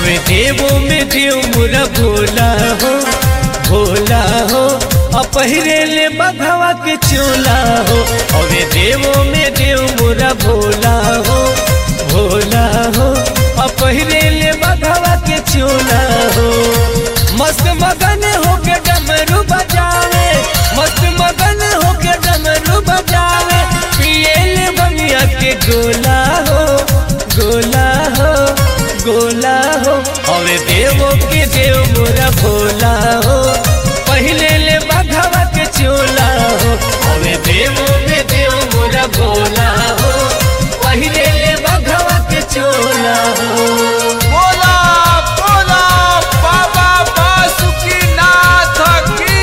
हवे देवो में देव मोरा भोला हो भोला हो अपहरे ले बघवा के चोला हो हवे देवो में देव मोरा भोला हो भोला हो अपहरे ले बघवा के चोला हो मस्त मगन होके डमरू बजावे मस्त मगन होके डमरू बजावे पिए ले बनिया के गोला हो गोला हो गोला हो हवे देवो के देव मोरा भोला हो पहले ले बघवा के चोला हो हवे देवो में देव मोरा भोला हो पहले ले बघवा के चोला हो बोला बोला बाबा बासुकीनाथ की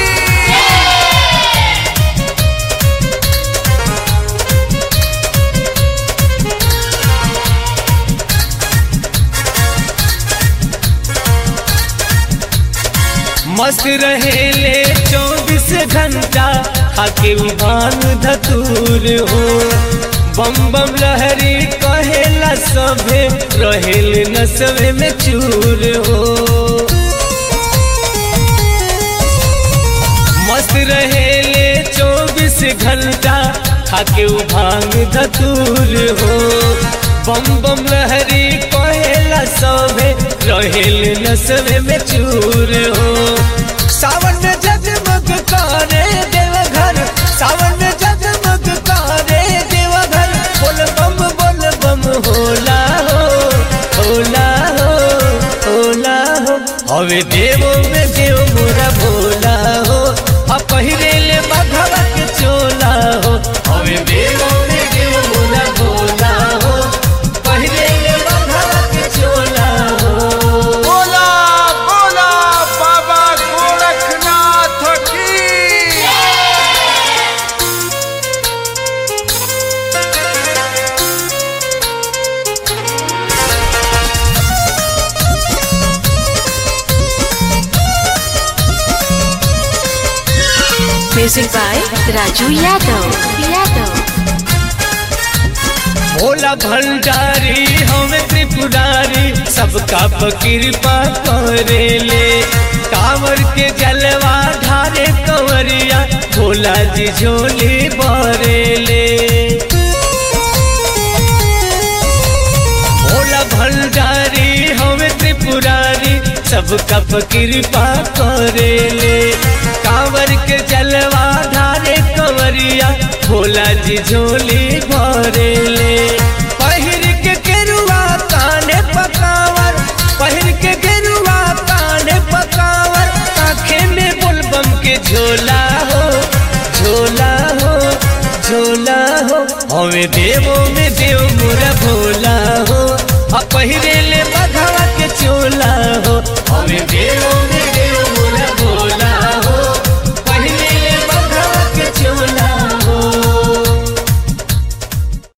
मस्त रहेले चौबीस घंटा खाके भांग धतूर हो बम बम लहरी कहेला सभे रहेल नसवे में चूर हो मस्त रहेले चौबीस घंटा खाके भांग धतूर हो बम बम लहरी कहेला सभे रहेल नसवे में चूर हो सावन में जगमग करे देवघर सावन में जगमग करे देवघर बोल बम बोल बम होला हो होला हो होला हो हवे देवो में देव मोरा भोला हो आ पहिरे ले बघवा के चोला हो हवे देवो में देव मोरा भोला हो पहिरे ले बघवा के चोला हो बोला बोला बाबा गोरखनाथ की Music by Raju Yadav. Yadav. Bhola भंडारी हमें त्रिपुरारी सबका कृपा करेले कांवर के जलवा ढारे कंवरिया भोला जी झोली बरेले भोला भंडारी हमें त्रिपुरारी सबका कृपा करेले कांवर के जलवा ढारे कंवरिया भोला जी झोली भरेले पहिर के गेरुआ काने पकावर पहिर के गेरुआ काने पकावर आंखे में बुलबम के झोला हो झोला हो झोला हो हमें देवो में देव मोरा भोला हो आ पहिरे